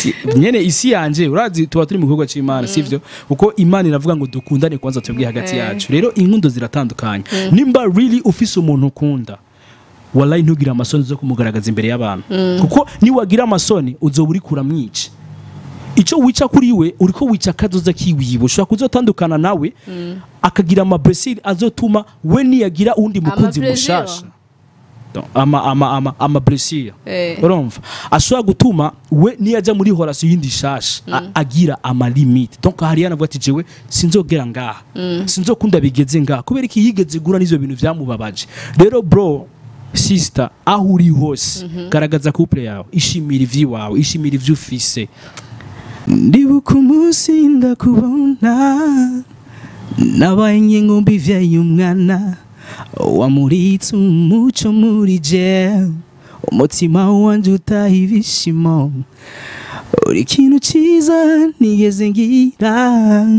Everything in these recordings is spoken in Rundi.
nyene isi yanje urazi tuba turi mu gikorwa c'imana sivyo kuko imana iravuga ngo dukundane kwanza twebwe hagati Eh. yacu rero inkundo ziratandukanye nimba really ufise umuntu ukunda wallahi ntugire amasoni zo kumugaragaza imbere y'abantu kuko niwagira amasoni uzoba uri kuramwica icyo wica kuri we uriko wica akazoza kiwiwe ushobora kuzotandukana nawe akagira amablessure azotuma we niyagira uwundi mukunzi Amablessure? mushasha Donc, ama ama ama ama blessure Eh. urumva ashobora gutuma we niyaja muri horasi yindi shasha a- agira ama limite donc hari yanavuga ati jewe sinzogera ngaha sinzokunda bigeze ngaha kubera iki yigeze gura n'izo bintu vyamubabaje rero bro sister aho uri hose garagaza couple yawe ishimira ivy'iwawe ishimira ivyo ufise ndibuka umunsi ndakubona nabaye nk'inkumbi ivyaye umwana wamuritse umuco muri je umutima wanje utaha ibishimo uri ikintu ciza nigeze ngira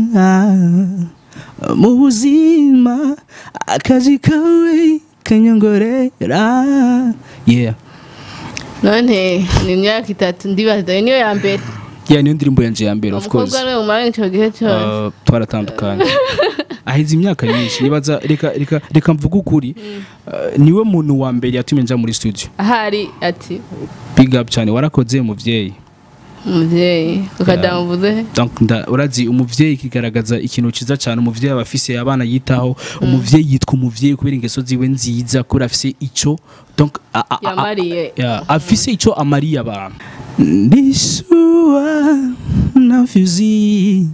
mu buzima akazi kawe kanyongorera yeah none ni imyaka itatu ndibaza iyo niyo ya mbere yeah niyo ndirimbo yanje ya mbere of course umukobwa niwe mumaranye icyo gihe cyose Uh, twaratandukanye aheze imyaka myinshi nibaza reka reka reka mvuge ukuri Uh, niwe muntu wa mbere yatumye nja muri studio ahari ati big up cyane warakoze muvyeyi umubyeyi ukadamuvuze Donc, nda- urazi umuvyeyi kigaragaza ikintu ciza cyane umuvyeyi aba afise abana yitaho umuvyeyi yitwa umuvyeyi kubera ingeso ziwe nziza kubera afise ico donc a- a- a- yamariye ya, afise ico amariye abantu ndishuwa navyuzi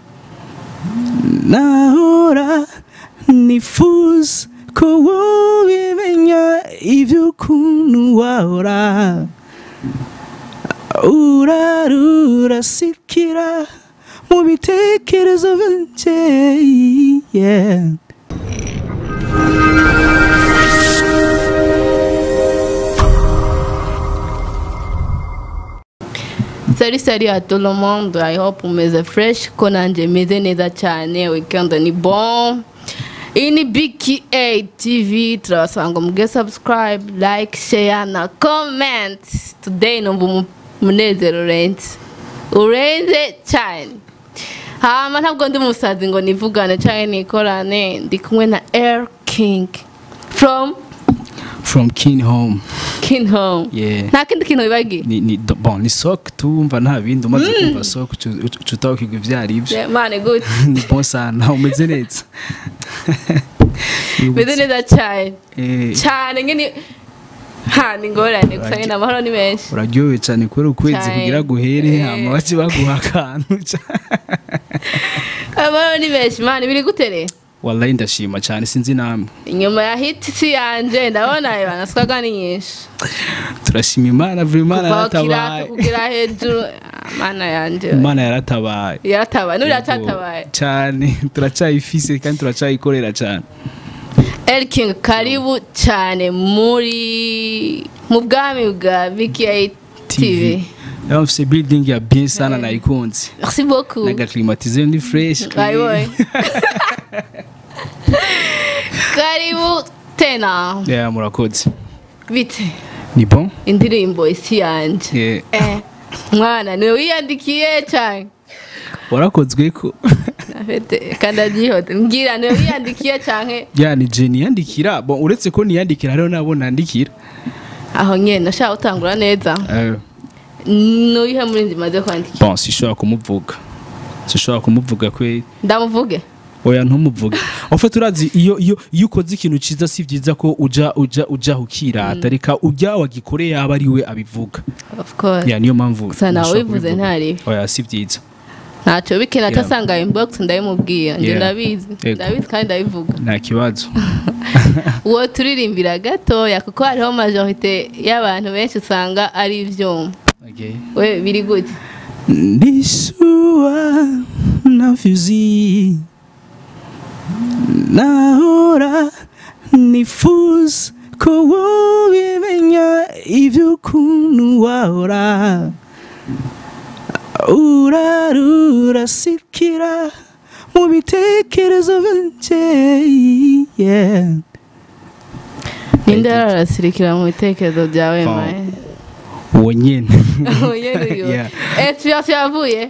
nahora nifuza ko wobimenya ivy'ukuntu wahora urarura sikira mu bitekerezo byanje yeah. sari sari à tout le monde i hope umeze fresh ko nanjye meze neza cyane weekend ni bon iyi ni bka tv turabasanga muge subscribe like share na comment today numva umu- umunezero urenze urenze cyane hama ntabwo ndi umusazi ngo nivugane cyangwa nikorane ndi kumwe na air king from from kin home king home yeah. nta kindi kintu wibagiye ni, ni, do- bon, ni sok tumva nta bindi umaze kumva sok cutawukirwa ivyo ari byo Yeah, mane good ni bon sana umeze neza meze neza cyane Eh, cyane nyine ha ni ingorane gusa nyine amahoro ni menshi uraryohewe cyane kubera ukwezi Cyane. kugira guhere Eh. hama bace baguha akantu amahoro ni menshi mani biri gutere wallahi ndashima cyane sinzi namwe inyuma ya hiti si yanje ndabona banaswaga ni nyinshi turashima imana vuri imana kuva ku kirato yaratabaye kugira hejuru Ah, mana yanje imana yaratabaye yaratabaye n'ubu yaracyatabaye cyane turacyayifise kandi turacyayikorera cyane El King karibu cyane muri mu bwami bwa BKA TV yaba mfise building ya bien sana nayikunze merci beaucoup nagaklimatize ni fresh Karibu. karibu tena yeah, murakoze bite ni bon indirimbo isi yanje yeah. eh mwana niwe wiyandikiye cyane warakozwe ko afite kandi agihote mbwira niwe wiyandikiye cyane ya ni je niyandikira bon uretse ko niyandikira hariho nabo nandikira aho nyine nashaka gutangura neza Eh, nuyihe muri nzi maze kwandikira bon sishobora kumuvuga sishobora kumuvuga kwe ndamuvuge oya ntumuvuge ufite urazi iyo iyo iyo ukoze ikintu cyiza si byiza ko uja uja uja ukirata reka ujya wagikoreye aba ari we abivuga of course ya niyo mpamvu gusa nawe ntashobora wivuze kubivuga. ntaribi oya si byiza ntacyo bikina Yeah. atasanga inbox ndabimubwira njye Yeah. ndabizi Yego. ndabizi kandi ndabivuga nta kibazo uwo turirimbira gatoya kuko hariho majorite y'abantu benshi usanga ari ibyuma okay. we biri gute ndishuwa navyuzi nahora nifuza ko wobimenya ivy'ukuntu wahora urarura sikira mu bitekerezo byanje yeah. ninde ararasirikira mu bitekerezo byawe Oh. maye uwo nyene Nyene uyo. Yeah. inspiration yavuye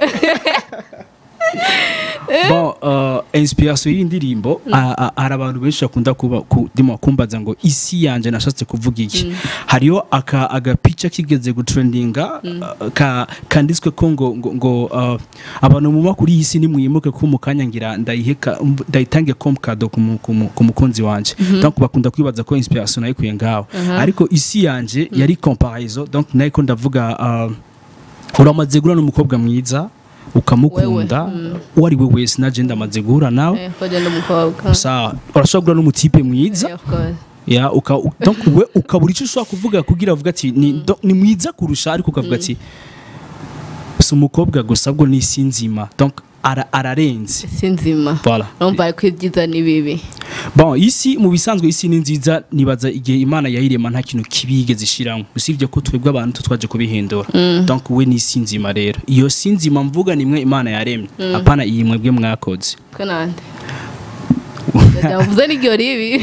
bon uh, inspiration y'indirimbo a- a- hari abantu benshi bakunda kuba ku- ndimo kumbaza ngo isi yanje nashatse kuvuga iki hariyo aka agapica kigeze gutrendinga uh, ka kanditswe ko ngo ngo, ngo uh, abantu mu makuru y'isi nimwimuke ko mukanya ngira ndayiheka mb- ndayitange comme cadeau ku mu- ku mu- ku mukunzi wanje donc bakunda kwibaza ko inspiration nayikuye ngaho ariko isi yanje yari comparaison donc nayiko ndavuga uh, uramaze guhura n'umukobwa mwiza ukamukunda uwo ari we wese naje ndamaze guhura nawe Eh, koje n'umukobwa sawa urashobora guhura n'umutipe mwiza Eh, of course. ya uka u- donc we ukabura icyo ushobora kuvuga kugira uvuga ati ni, do- ni mwiza kurusha ariko ukavuga ati si umukobwa gusa ahubwo ni isi nzima donc ara, ararenze si nzima voilà numva ko ibyiza ni bibi bon isi mu bisanzwe isi ni nziza nibaza igihe imana yayirema nta kintu kibi yigeze ishiramo usibye ko twebwe abantu tu twaje kubihindura donc we ni isi nzima rero iyo si nzima mvuga nimwe imana yaremye apana iyi mwebwe mwakoze ko nande ndavuze n'iryo ribi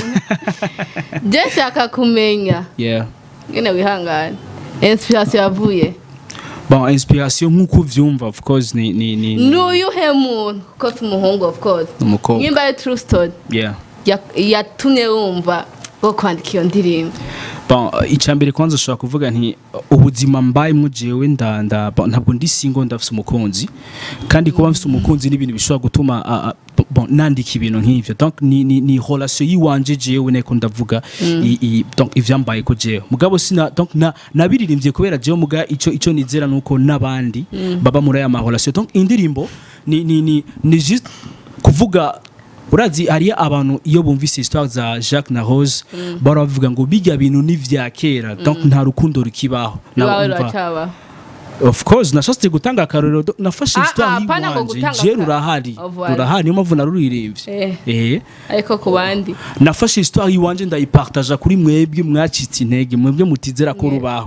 je nshaka kumenya yeah nyine wihangane inspiration yavuye bon inspiration nk'uko uvyumva of course ni ni ni, ni n'uyuhe muntu kuko si umuhungu of course umukobwa nyimba ari true story yeah ya- yatumye wumva bwo kwandika iyo ndirimbo bon icambere kwanza ushobora kuvuga nti ubuzima mbayemo jewe nda nda bon, ntabwo ndi single ndafise umukunzi kandi kuba mfise umukunzi ni ibintu bishobora gutuma a- a- bon, nandika ibintu nk'ivyo donc ni ni, ni relation yiwanje jewe niko ndavuga i- i- donc ivyambaye ko jewe mugabo sina donc na nabiririmbye kubera jewe muga ico ico nizera nuko nabandi baba muri aya ma relation donc indirimbo ni ni ni, ni juste kuvuga urazi hariyo abantu iyo bumvise histoire za Jacques na Rose bara bavuga ngo bijya bintu ni vya kera donc nta rukundo rukibaho Na- iwawe umva, ruracaba of course nashatse gutanga akarorero do- nafashe Ah, histoire ah, apana ngo y'iwanje gutanga je aka- rurahari Oh, voilà. rurahari niyo mpamvu naruririmbye Eh. eh ariko ku bandi nafashe histoire y'iwanje ndayipartaja kuri mwebwe mwacitse intege mwebwe mutizera ko Yeah. rubaho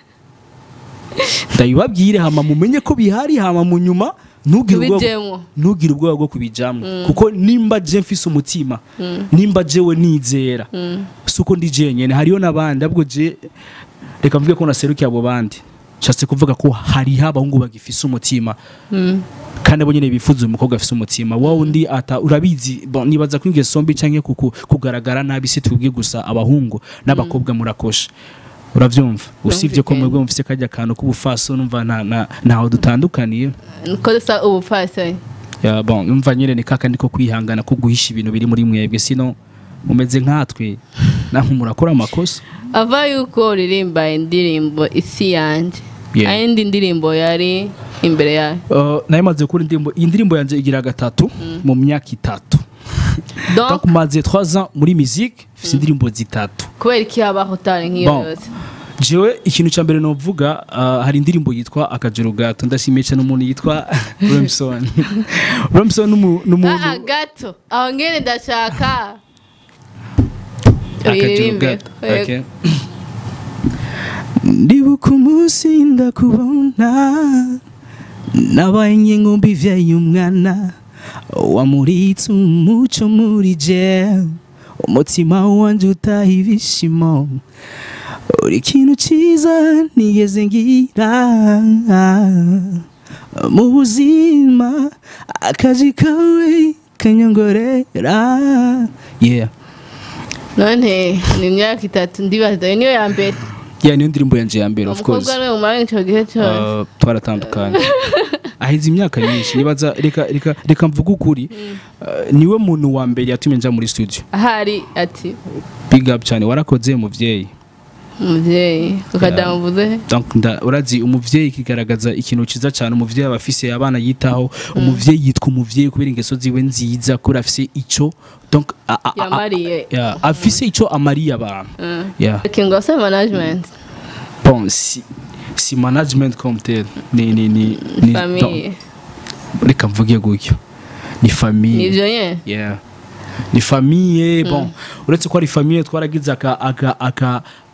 ndabibabwire hama mumenye ko bihari hama mu nyuma ntugire ubwoba tubijemo ntugire ubwoba bwo kubijamo kuko nimba je mfise umutima nimba jewe nizera suko ndi jenyene hariyo n'abandi ahubwo je reka mvuge ko naserukiye abo bandi nshatse kuvuga ko hariho abahungu bagifise umutima kandi abo nyene bifuza umukobwa afise umutima wa undi ata urabizi bon, nibaza ko ingeso mbi canke kuku- kugaragara nabi si twebwe gusa abahungu n'abakobwa murakosha uravyumva usibye ko Birumvikana. mwebwe mufise kajya kantu k'ubufaso numva nta- nta- ntaho dutandukaniye niko dusa ubupfasoni ya bon numva nyine ni kakandi ko kwihangana ko guhisha ibintu biri muri mwebwe sino mumeze nkatwe namwe murakora amakosa ava yuko uririmba indirimbo isi yanjye Yeah. ayindi ndirimbo yari imbere yayo uh, nayo maze gukora indirimbo iyi ndirimbo yanjye igira gatatu mu myaka itatu donc donc maze 3 ans muri musique mfise indirimbo zitatu kubera iki habaho utari nk'iyo Bon. yose jewe ikintu cya mbere novuga uh, hari indirimbo yitwa akajuru gato ndashimiye cyane umuntu yitwa Remson Remson numu- ah n'umuntu gato aho ngene ndashaka akajuru uririmbe gato okay. ndibuka umunsi ndakubona nabaye nk'inkumbi ivyaye umwana wamuritse umuco muri je umutima wanje utaha ibishimo uri ikintu cyiza nigeze ngira mu buzima akazi kawe kanyongorera yeah none ni imyaka itatu ndibaza iyo niyo ya mbere yeah niyo ndirimbo yanje ya mbere of course umukobwa niwe mumara icyo gihe cyose Uh, twaratandukanye aheze imyaka myinshi nibaza reka reka reka mvuge ukuri Uh, niwe muntu wa mbere yatumye nja muri studio ahari ati big up cyane warakoze muvyeyi umubyeyi ukadamuvuze donc nda urazi umuvyeyi kigaragaza ikintu ciza cyane umuvyeyi aba afise abana yitaho umuvyeyi yitwa umuvyeyi kubera ingeso ziwe nziza kubera afise ico donc a- a- a- a- yamariye yeah, afise ico amariye abantu yeah. kingose management bon si si management comme tel ni ni ni ni famiye donc, reka mvuge gutyo ni famille nivyo nyene yeah. ni famiye bon uretse ko ari famiye twaragize aka aka aka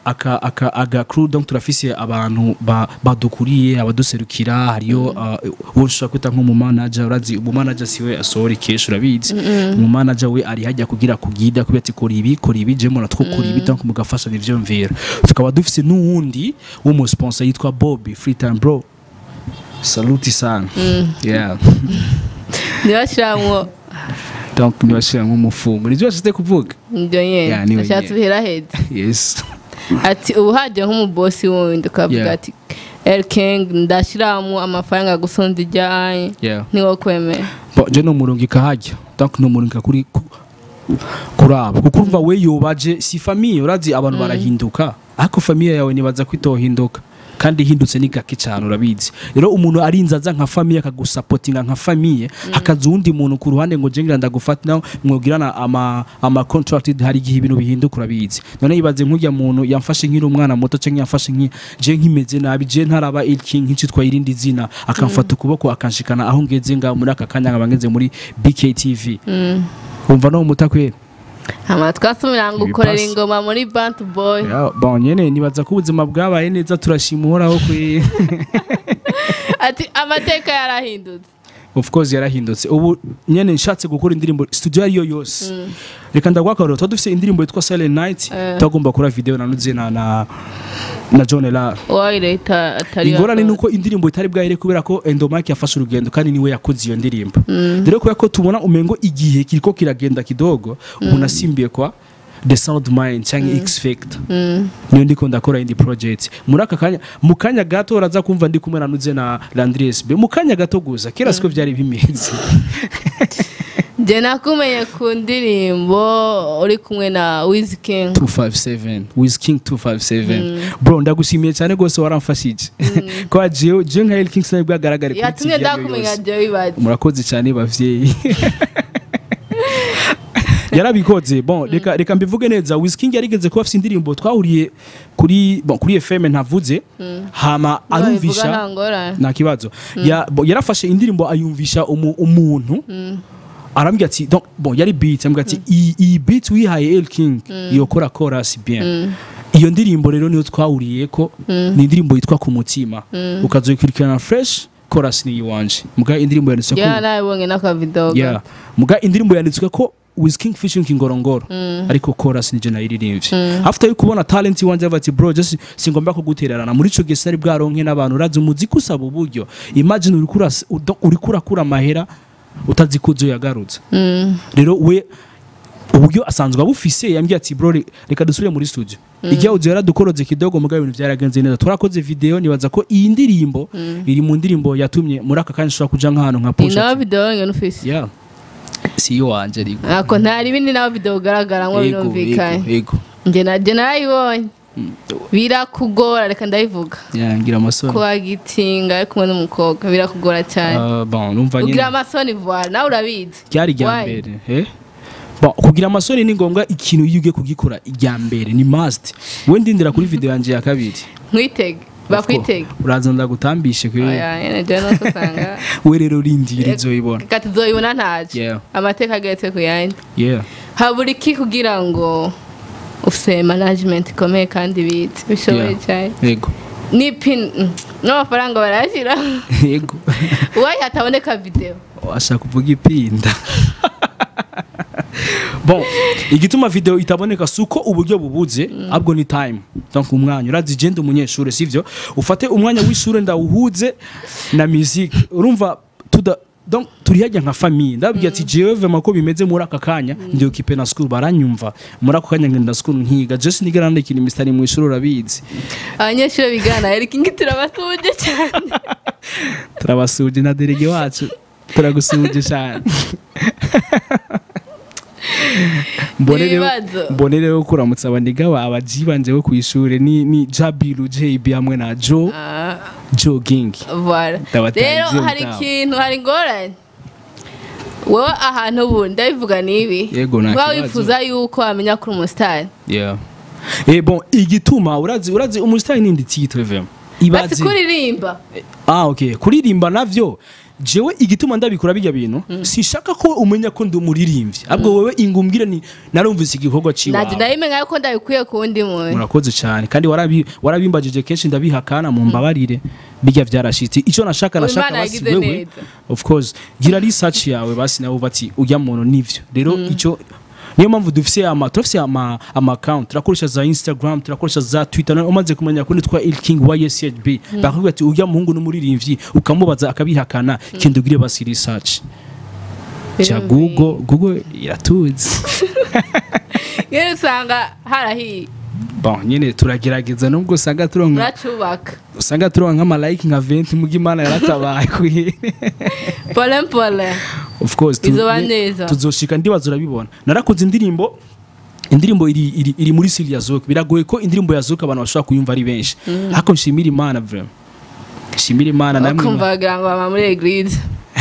aka aka aga crew donc turafise abantu ba- badukuriye abaduserukira hariyo uh, uwo ushobora kwita nk'umu manager urazi umu manager siwe asohora ikesha urabizi umu manager we ari hajya kugira kugida kubera ati kora ibi kora ibi je mura two kora ibi donc mugafashanya ivyumvira tukaba dufise n'uwundi w'umu sponsor yitwa Bobby Free Time Bro saluti sana yeah ntibashiramwo donc nibashira nk'umufungo nivyo bashyize kuvuga ibyo Yeah, nyine niwe ashatse nyene. uheraheza yes ati ubu hajya nk'umubosi wundi ukavuga Yeah. ati elking ndashyiramo amafaranga gusonza ijyanye yeah niwo kwemera Bo, je no murongo ikahajya donc no murongo kuri ku- kuri abo kuko urumva we yobaje si famiye urazi abantu barahinduka ariko famiye yawe nibaza ko itohinduka kandi ihindutse ni gake cyane urabizi rero umuntu arinze aza nka famiye akagusapotinga nka famiye hakaza uwundi muntu ku ruhande ngo jengira ndagufata nawe mwogirana ama ama contracted hari igihe ibintu bihinduka urabizi none yibaze nk'ujya muntu yamfashe nkiri umwana muto cyangwa yamfashe nki je nkimeze nabi je ntaraba iki nk'icitwa irindi zina akamfata ukuboko akanshikana aho ngeze nga muri aka kanya nkaba ngeze muri BKTV umva no mutakwera hama twasubira ngo ukorera Ibipasi. ingoma muri bantu boy Ya, bon nyene nibaza ko ubuzima bwabaye neza turashima uhoraho kwe ati amateka yarahindutse of course yarahindutse ubu nyene nshatse gukora indirimbo studio ariyo yose reka ndagwakarura tuba dufise indirimbo yitwa silent night Eh. tutagomba gukora video nanuze na na na John Lar uwayireta atari ingorane yasohotse. nuko indirimbo itari bwahire kubera ko Endomike yafashe urugendo kandi niwe yakoze iyo ndirimbo rero kubera ko tubona umengo igihe kiriko kiragenda kidogo umuntu asimbiye kwa the sound mind cyangwa x factor Mm. niyo ndiko ndakora indi project muri aka kanya mu kanya gato uraza kumva ndi kumwe nanuze na Landries be mu kanya gato gusa kera siko byari bimeze je nakumenye ku ndirimbo uri kumwe na Wiz King 257 Wiz King 257 bro ndagushimiye cyane gose waramfashije kwa jewe je nka El King sinari bwagaragare kuri yatumye TV ariyo ndakumenya yose. je wibaze murakoze cyane bavyeyi yarabikoze bon reka reka mbivuge neza Wiz King yarigeze kuba afite indirimbo twahuriye kuri bon kuri FM ntavuze hama Nibabivuga arumvisha nta ngorane nta kibazo Ya- bo- yarafashe indirimbo ayumvisha umu- umuntu arambwira ati donc bon yari beat ambwira ati iyi iyi beat wihaye El King iyo kora chorus bien iyo ndirimbo rero niyo twahuriye ko ni indirimbo yitwa ku mutima ukazoyikurikirana fresh chorus ni iwanje muga indirimbo yanditswe yeah ko nabibonye n'akavidewo yeah muga indirimbo yanditswe ko Wiz King featuring Kingorongoro ariko chorus nije nayiririmbye after yo kubona talent iwanje bati bro just singomba kugutererana muri ico gihe sinari bwaronke n'abantu urazi umuziki usaba uburyo imagine uri kura uri kurakura amahera utazi ko uzo yagarutse Mm. rero we uburyo asanzwe abufise yambwiye ati bro re- reka dusubire muri studio igihe audio yaradukoroze kidogo mugabo ibintu byaragenze neza twarakoze video nibaza ko iyi ndirimbo iri mu ndirimbo yatumye muri aka kanya ushobora kuja nk'ahantu nka ni nawe push video ngene ufise yeah si yo wanje ariko ako ntari ibindi nawe video ugaragaramo Yego, birumvikanye yego, yego nje na je narayibonye birakugora reka ndabivuga Yeah, ngira amasoni kwagitinga ari kumwe n'umukobwa birakugora cyane Ah, bon numva ugira nyine amasoni voile nawe urabizi ryari irya Why? mbere eh Bon, kugira amasoni ni ngombwa ikintu iyo ugiye kugikora irya mbere ni must we ndindira kuri video yanje ya kabiri nkwitege bakwitege uraza ndagutambishe kwe oya nyene je nuko usanga we rero urindira izoyibona reka tuzoyibona ntaje Yeah. amateka ageretse ku yandi yeah habura iki kugira ngo ufise management ikomeye kandi bitse bishoboye Yeah. cyane yego n'ipin mm, n'amafaranga barayashyira yego uwayi hataboneka video ashaka kuvuga ipinda bon igituma video itaboneka suko uburyo bubuze ahubwo ni time donc umwanya urazi je ndi umunyeshuri sivyo ufate umwanya w'ishure ndawuhuze na musique urumva tuda donc turi hajya nka famille ndababwira ati jewe vema ko bimeze muri aka kanya ndi occupé na school baranyumva muri ako kanya ngenda school nkiga just nigera ndekina imisitari mu ishuri urabizi abanyeshuri bigana na Eric Ngi turabasuje cyane turabasuje na derege wacu turagusuje cyane mbone rero Ibibazo. mbone rero kuramutsa abandiga ba abajibanje bo ku ishuri ni ni Jabiru JB hamwe na Joe Ah, Joe Gang voilà Ndabatangiye rero hari mutaho. ikintu hari ingorane wowe ahantu ubu ndabivuga nibi Yego, nta uba kibazo. wifuza yuko wamenya kuri umusitari yeah eh bon igituma urazi urazi umusitari nindi titre vraiment basi ibaze kuririmba ah okay kuririmba navyo jewe igituma ndabikora bijya bintu sishaka ko umenya ko ndi umuririmbyi ahubwo wowe ingumbwire ni narumvise igikorwa naje ciwawe ndabimenya yuko ndabikuye ku wundi muntu murakoze cyane kandi warabi- warabimbajije kenshi ndabihakana mu mbabarire bijya byarashitse icyo nashaka Ubu nashaka Imana basi yagize wewe neza. of course gira research yawe basi nawe uva ati ujya muntu nivyo rero icyo niyo mpamvu dufise ama turafise ama ama account turakoresha za Instagram turakoresha za Twitter nawe umaze kumenya ko nitwa Il King wa YSHB bakubwira ati ujya muhungu n'umuririmbyi ukamubaza akabihakana kindi ugire basi research cha Google Google iratuzi yewe usanga harahiye bon nyine turagerageza nubwo usanga turonka uracubaka usanga turonka nk'amalayike nka 20 muga imana yaratabaye kwi pole pole of course tu- Bizoba ni- neza. tuzoshika ndibaza urabibona narakoze indirimbo indirimbo iri, iri, iri muri siri ya zouk biragoye ko indirimbo ya zouk abantu bashobora kuyumva ari benshi ariko nshimira imana vraiment nshimira imana namwe ukumva wagira ngo baba muri eglise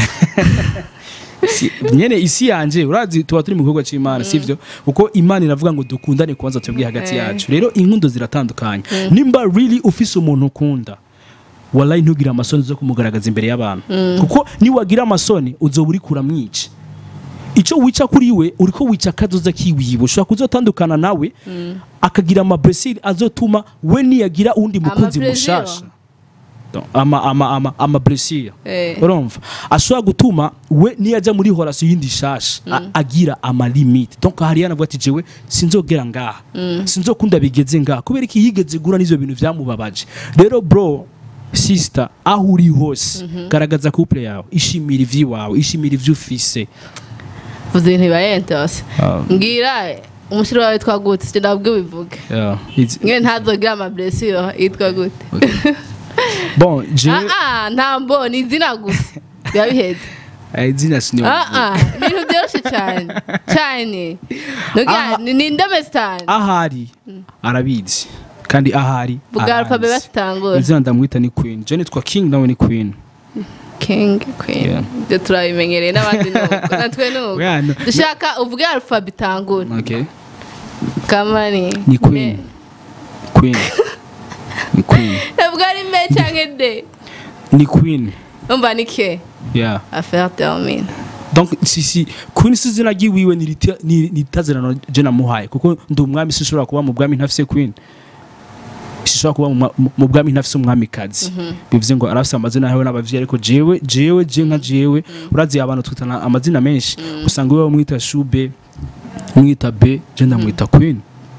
Si- nyene isi yanje urazi tuba turi mu gikorwa c'imana sivyo kuko imana iravuga ngo dukundane kubanza twebwe hagati Eh. yacu rero inkundo ziratandukanye nimba really ufise umuntu ukunda wallahi ntugire amasoni zo kumugaragaza imbere y'abantu kuko niwagira amasoni uzoba uri kuramwica icyo wica kuri we uriko wica akazoza kiwiwe ushobora kuzotandukana nawe akagira amablessure azotuma we niyagira uwundi mukunzi Amablessure? mushasha Donc, ama ama ama ama blessure Eh. urumva ashobora gutuma we niyajya muri horasi yindi shasha a- agira ama limite donc hariya navuga ati jewe sinzogera ngaha sinzokunda bigeze ngaha kubera iki yigeze gura n'ivyo bintu vyamubabaje rero bro sister aho uri hose garagaza couple yawe ishimira ivy'iwawe ishimira ivyo ufise vuze ibintu bibaye entose Ah. mbwira umushyiri wawe witwa gute sicyo nabwo bivuge Yeah, it's- mwe ntazogira amablessure yitwa gute bon jewe ah ah nta mbo ni izina gusa biba biheze eh, izina sinyo ah ah ibintu byoroshye cyane cyane Nugira, Aha. ni ni indome zitanu ahari arabizi kandi ahari vuga arazi. alfabe batangura izina ndamwita ni queen je nitwa king nawe ni queen king queen Yeah. ibyo turabimenyereye n'abandi nuko natwe nuko Oya, no- dushaka uvuge alfabe itangura okay kama ni ni queen queen ni queen ntabwo ari me cyangwa de ni queen umva ni ke yeah affaire termine donc si si queen si izina ryiwiwe ni rita- ni ni itazirano je namuhaye kuko ndi umwami sinshobora kuba mu bwami ntafise queen sinshobora kuba mu mwa- mu- mu bwami ntafise umwamikazi bivuze ngo arafise amazina yawe n'abavyeyi ariko jewe jewe je nka jewe urazi abantu twitana amazina menshi usanga wewe mwita shube mwita be je ndamwita queen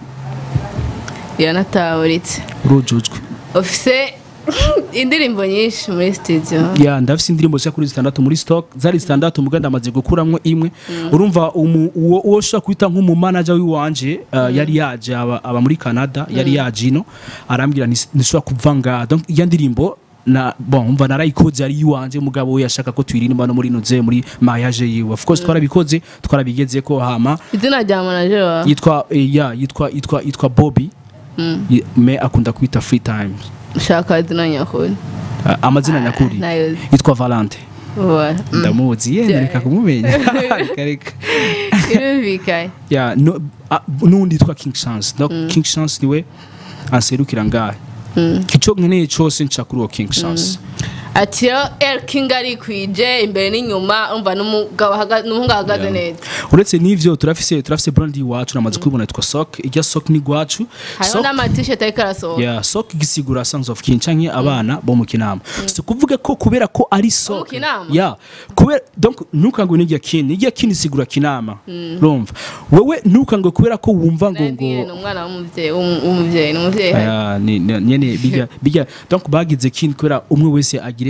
iranataburitse urujujwe ufise indirimbo nyinshi muri studio ya ndafise indirimbo zishaka kuri zitandatu muri stock zari zitandatu muga ndamaze gukuramwo imwe urumva umu- uwo uwo ushobora kwita nk'umumanaja w'iwanje uh, yari yaje aba, aba muri canada yari yaje ino arambwira nti- ntishobora kuva ngaha donc iyo ndirimbo na bon umva narayikoze yari iwanje mugabo we yashaka ko tuyiririmba no muri noze muri mariage yiwe of course twarabikoze twarabigeze ko hama izina rya manager wawe yitwa eh, ya yitwa yitwa yitwa Bobby Ye- me akunda kwita free time ushaka izina nyakuri Uh, amazina nyakuri nayo yitwa Valente Voilà. Mm. ndamuzi yenda reka kumumenya reka reka irumvikanye ya no ah, n'undi yitwa king chance donc king chance niwe anserukira ngahe ico nkeneye cose nca kuri uwo king chance ati rero el king arikwije imbere n'inyuma umva n'umugabo ahagaze- n'umuhungu ahagaze neza uretse n'ivyo turafise turafise brand iwacu namaze kubibona yitwa sok irya sok ni gwacu hariho n'amatisheti ariko arasohoka ya sok gisigura sons of king canke abana bo mu kinama si kuvuga ko kubera ko ari sok Kinama? ya kubera donc ntukangwe n'irya kin irya kin isigura kinama urumva wewe ntukangwe kubera ko wumva ngo ngo Nabwiye ni umwana w'umubyeyi w'umu- w'umubyeyi ni umubyeyi aya ni ni- nyene bijya bijya donc bagize kin kubera umwe wese agire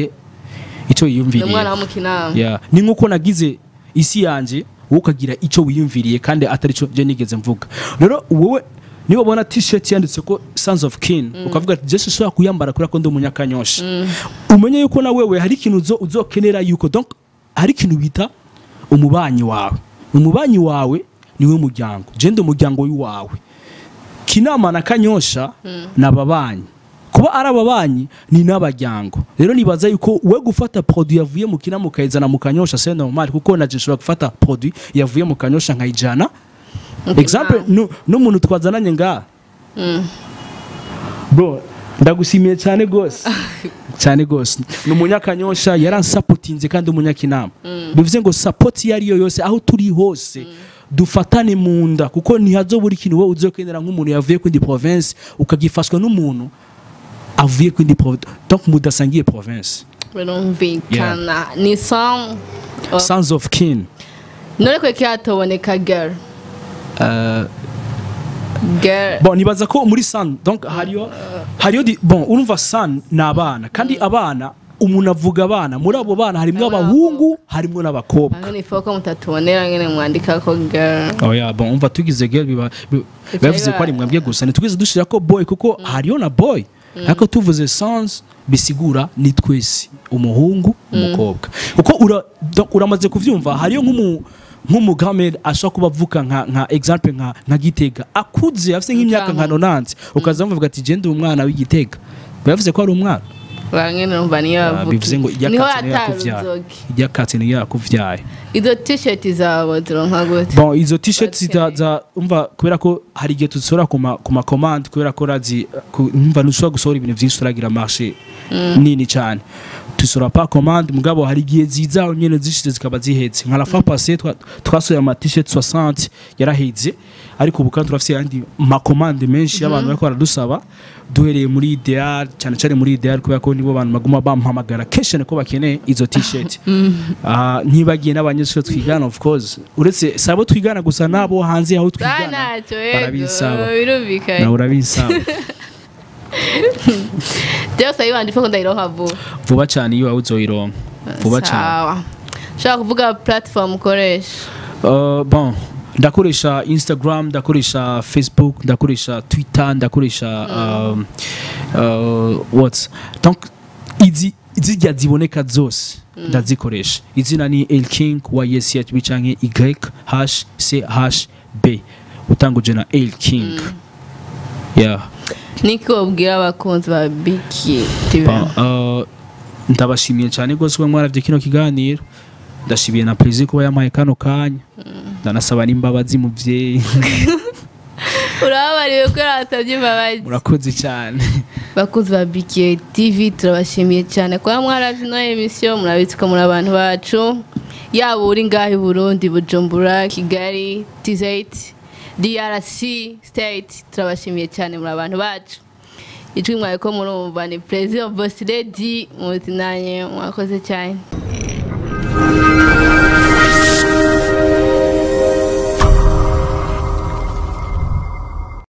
ico ni yiyumviriye umwana wo mu kinama ya ni nkuko nagize isi yanje wowe ukagira ico wiyumviriye kandi atari cyo je nigeze mvuga rero wowe niba ubona t-shirt yanditse ko sons of kin ukavuga ati jesu ushobora kuyambara kubera ko ndi umunyakanyosha umenye yuko na wewe hari ikintu uzo- uzokenera yuko donc hari ikintu bita umubanyi wawe umubanyi wawe niwe muryango je ndi umuryango w'iwawe kinama na kanyosha ni ababanyi kuba ari ababanyi ni n'abajyango rero nibaza yuko we gufata produit yavuye mu kinama ukayizana mu kanyosha c'est normal kuko naje nshobora gufata produit yavuye mu kanyosha nkayijana Mu example kinama. nu- n'umuntu twazananye ngaha bro ndagushimiye cyane rwose cyane gose ni umunyakanyosha yaransapotinze kandi umunyakinama bivuze ngo support iyo ariyo yose aho turi hose dufatane mu nda kuko ntihazobura ikintu wowe uzokenera nk'umuntu yavuye kwindi province ukagifashwa n'umuntu avuye kwindi province donc mudasangiye province birumvikana ni song oh, sons of kin none kweke hatoboneka girl uh, girl bon nibaza ko muri san donc hariyo hariyo di- bon urumva san ni abana kandi abana umuntu avuga abana muri abo bana harimo abahungu harimo n'abakobwa aho ni foko mutatubonera nyine mwandika ko girl oya bon umva tugize girl biba bi- bivuze ko ari mwebwe gusa ntitwize dushira ko boy kuko hariyo na boy ariko tuvuze sans bisigura ni twese umuhungu umukobwa kuko ura, donc uramaze kuvyumva hariyo nk'umu nk'umugamed ashobora kuba avuka nka, nka example nka, nka gitega akuze afite nk'imyaka nka nonanze ukaza bavuga ati je ndi umwana w'igitega bivuze ko ari umwana bamwe numva niyo Ah, bavuga bivuze ngo niho iryakatsi niyo yakuvyaye yataruzoge iryakatsi niyo yakuvyaye izo t-shirt zabo zironka gute bon izo t-shirt Bakeneye. zita za umva kubera ko hari igihe tuzisora ku ma ku ma commande kubera ko razi ku- umva ntushobora gusohora ibintu byinshi turagira marché nini cyane tusora pa commande mugabo hari igihe ziza nyene zishize zikaba zihetse nka la fois passée twa- twasohoye ama t-shirt 60 yaraheze ariko ubu kandi turafise yandi ma commande menshi y'abantu bariko baradusaba duhereye muri ideal cyane cyane muri ideal kubera ko nibo bantu baguma bampamagara kenshi ko bakeneye izo t-shirt Ah, ntibagiye n'abanyeshuri twigana of course uretse sabo twigana gusa nabo hanze aho Ah, twigana ntacyo yego barabisaba. birumvikanye nawe urabisaba byose ayibanje ifo ko ndayironka vuba vuba cyane iyo wawe uzoyironka vuba cyane Sawa. ushaka kuvuga platform ukoresha Uh, bon ndakoresha instagram ndakoresha facebook ndakoresha twitter ndakoresha um, uh, what donc izi zijya ziboneka zose ndazikoresha izina ni elking yshb canke y hash c hash b utanguje na elking yeah niki wabwira abakunzi ba biki tv Bon, uh, ndabashimiye cyane rwose kuba mwaravye kino kiganiro ndashimiye na plaisir kuba yampaye kano kanya ndanasaba n'imbabazi muvyeyi urababariwe ko yarasabye imbabazi murakoze cyane bakunzi ba biki tv turabashimiye cyane kuba mwaravye ino emisiyo murabitse ko muri abantu bacu yaba uri ngaho i burundi bujumbura kigali tizayiti drc state turabashimiye cyane muri abantu bacu ijwi mwawe ko murumva ni perezida bosi redi muzi nanjye mwakoze cyane